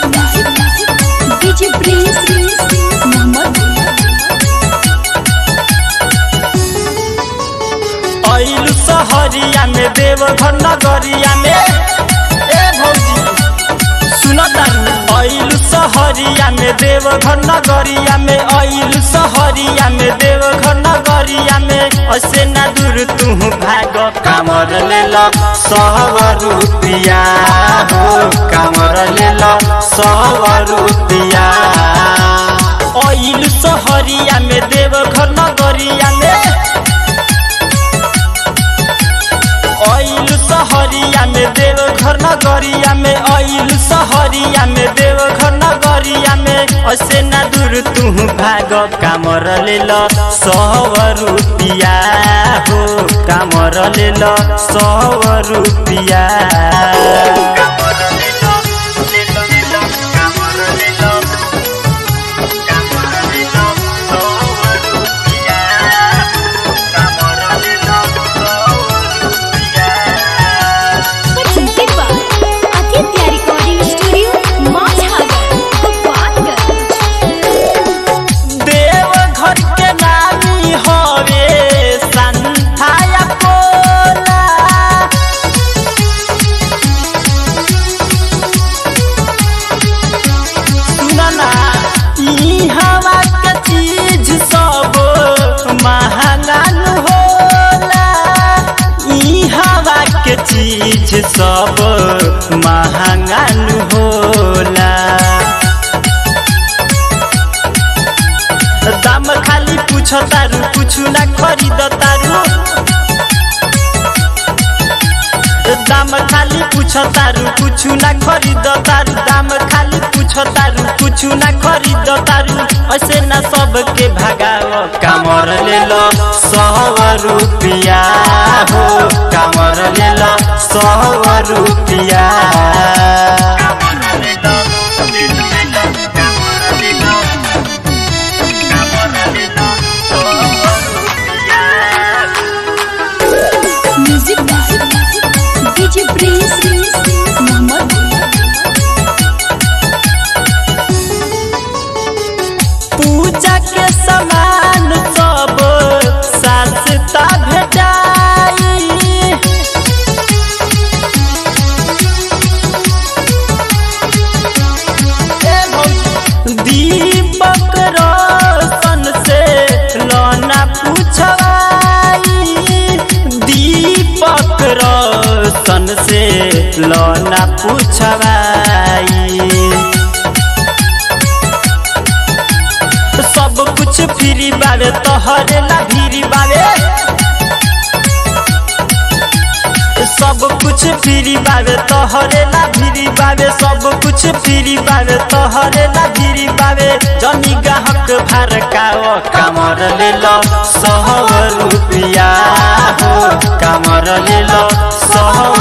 DJ Prince Mohammad ऐलू सहरिया में देवघर नगरिया में ए भौजी सुन तारू ऐलू सहरिया में देवघर नगरिया में ऐलू सहरिया में देवघर नगरिया में ऐसे ना दूर तू भाग कामर ले लो सौ रुपिया हो कामर ले लो सौ रुपिया ऐलू सहरिया में देवघर नगरिया में ऐल सहरिया में देवघर नगरिया में ऐल सहरिया में देवघर नगरिया में ऐसे ना दूर तू भाग कामर ले लो सौ रुपिया हो कामर ले लो सौ रुपिया presented by Aditya Recording Studio, Mazhagar, Gopalganj. Deoghar के नामी हवे संथाया कोला सुनना ई हवा के चीज सब महंगा न होला ई हवा के चीज सब महंगा न होला दाम खाली पूछ तारू कुछ ना खरीद तारू दाम खाली पूछ तारू कुछ ना खरीद तारू दाम खाली पूछ तारू कुछ ना खरीद तारू ऐसे ना सबके भगाव कामर ले लो सौ रुपिया हो कामर ले लो सौ रुपिया Music by DJ Prince Mohammed. पूजा के सामान सब सस्ता भेटाई दीपक रोशन से लोना पूछवाई दीपक रोशन से लोना पूछवाई सब कुछ फ्री बावे तोहरे ला भीरी बावे सब कुछ फ्री बावे तोहरे ला भीरी बावे सब कुछ फ्री बावे तोहरे ला भीरी बावे जनी गाहक भार काओ कामर ले लो सौ रुपिया हो कामर ले लो सौ